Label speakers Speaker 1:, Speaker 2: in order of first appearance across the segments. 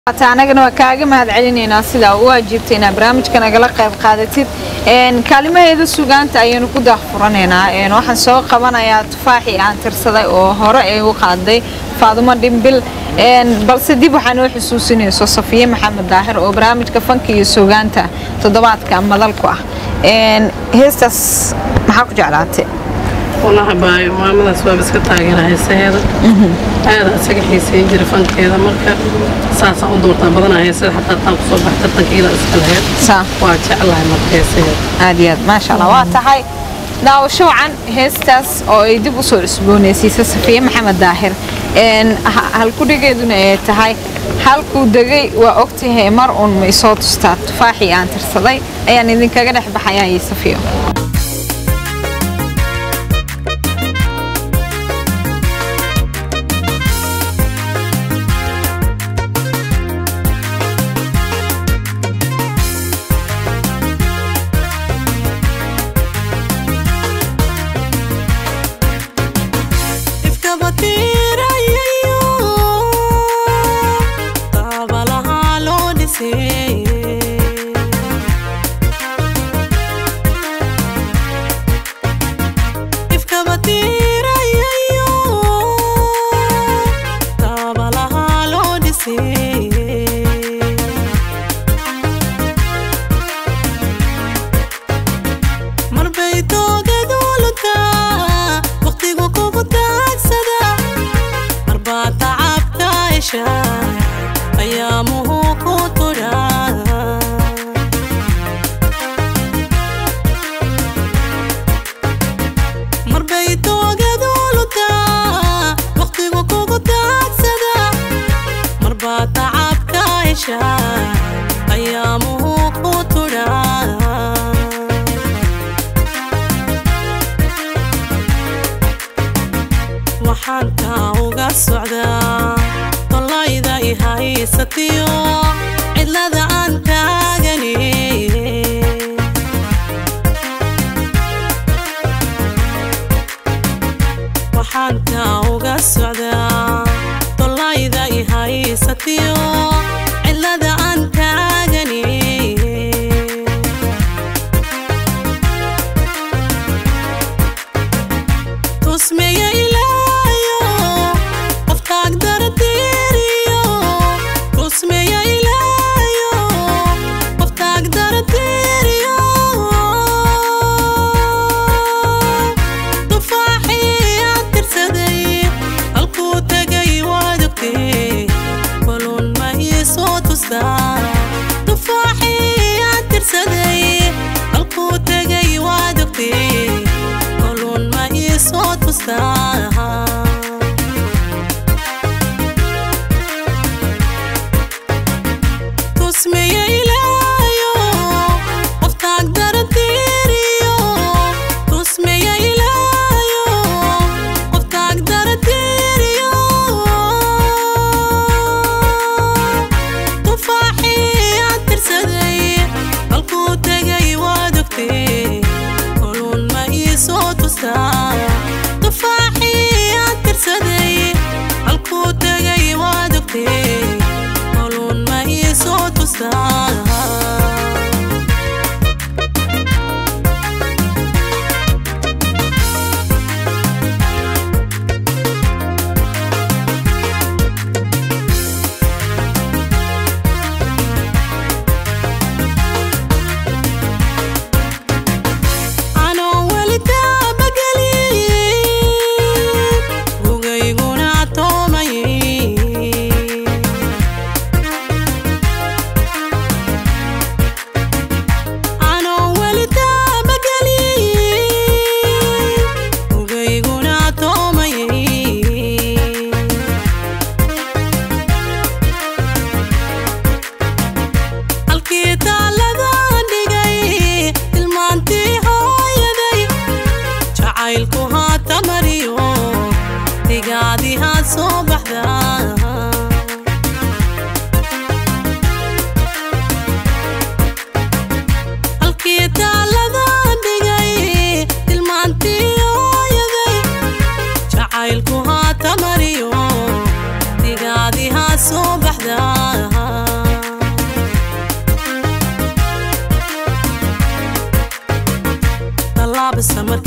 Speaker 1: anagana waa kaaga mahad celinaynaa sidaa u waajibta inaad barnaamijka nagala qayb qaadatid kaalimaheeda sugaanta ayaynu ku daahfuranaynaa waxaan soo qabanayaa tufaaxii aan tirsaday oo hore ay u qaaday faadumo dhimbil balse dib waxaa noo xusuusinayso safiye maxamed daahir oo barnaamijka fanka iyo sugaanta toddobaadka madal ku ah heestaas maxaa ku jeclaatay
Speaker 2: walahi baayo maamadaas waaba iska taageera heesaheeda aada isaga xiiseyn jira fankeeda marka saasaan u doortaa badanaa heesada xataa taan kusoo bax tartankeeda iska laheyd
Speaker 1: saa
Speaker 2: waa jeclahay marka heesaheeda
Speaker 1: aad iyo aad maasha allah waa tahay daawasho wacan heestaas oo ay dib u soo cusboonaysiisa safiye maxamed daahir halkudhigeeduna ay tahay halkuu degay waa ogtahay mar uun ma isoo tustaa tufaaxii aan tirsaday ayaan idinkaga dhex baxayaa iyo safiyo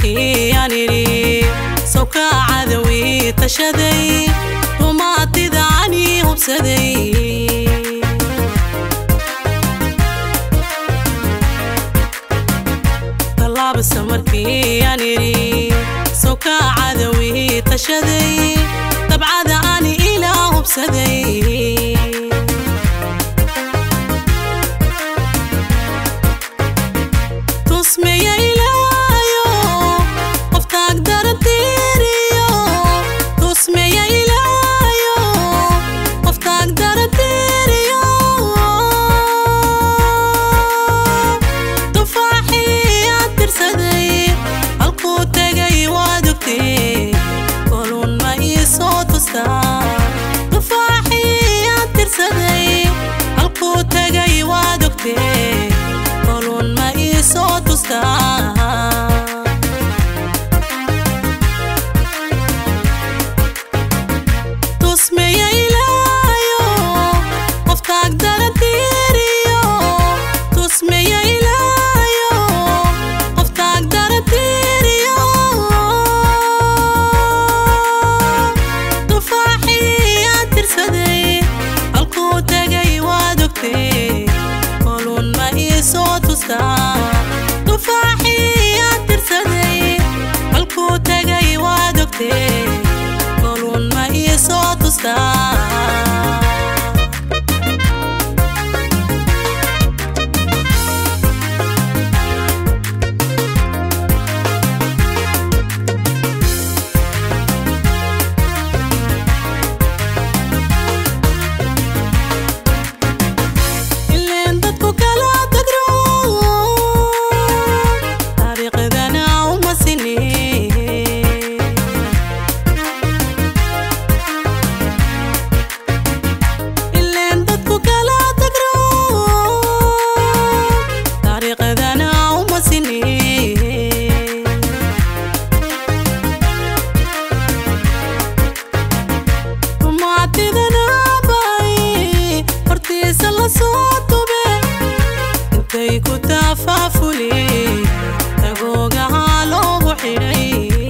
Speaker 3: markii aan idhi sawka cadawii tashaday rumaatida ani hubsaday tallaabasa markii aan idhi sawka cadawii tashaday dabcada ani ilaa hubsaday tusmeya ilaayo qoftaag daratiiriyo tusmeya ilaayo qoftaag daratiiriyo tufaaxii aad tirsaday halkuu tegay waad ogtee kolun ma ii soo tustaa tufaaxii aad tirsaday halkuu tegay waad ogtee kolun ma ii soo tustaa tusmeya ilaayo qoftaag daratiiriyo tusmeya ilaayo qoftaag daratiiriyo tufaaxii aad tirsaday halkuu tegay waad ogtee kolun ma ii soo tustaa tufaaxii aad tirsaday halkuu tegay waad ogtee kolun ma ii soo tustaa ileen dadku kala tagro taariikhdana uma sini ileen dadku kala tagro taariikhdana uma sini rumaatidana bay hortiisa la soo tube intay ku taafaafuli tagoogahaa loogu xidhay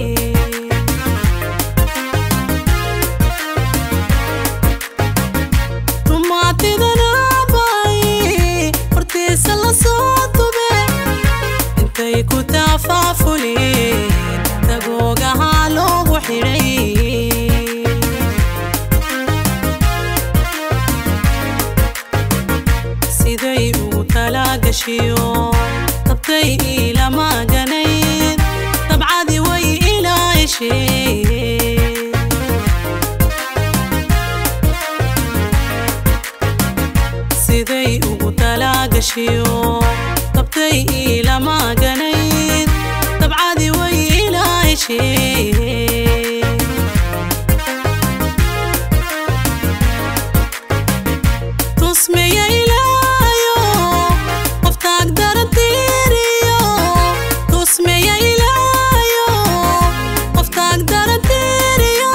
Speaker 3: rumaatidana bay hortiisa la soo tube intay ku taafaafuli tagoogahaa loogu xidhay siday ugu talaagashiyo dabtay iilama ganayd dabcadii way ilaa heshee siday ugu talaagashiyo dabtay iilama ganayd dabcadii way ilaa heshee tusmeya ilaayo qoftaag daratiiriyo tusmeya ilaayo qoftaag daratiiriyo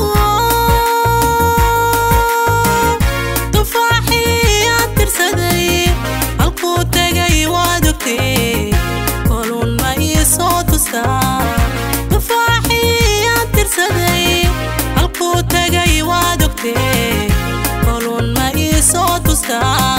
Speaker 3: tufaaxii aad tirsaday halkuu tegay waad ogtee kolun ma ii soo tustaa tufaaxii aad tirsaday halkuu tegay waad ogtee kolun ma ii soo tustaa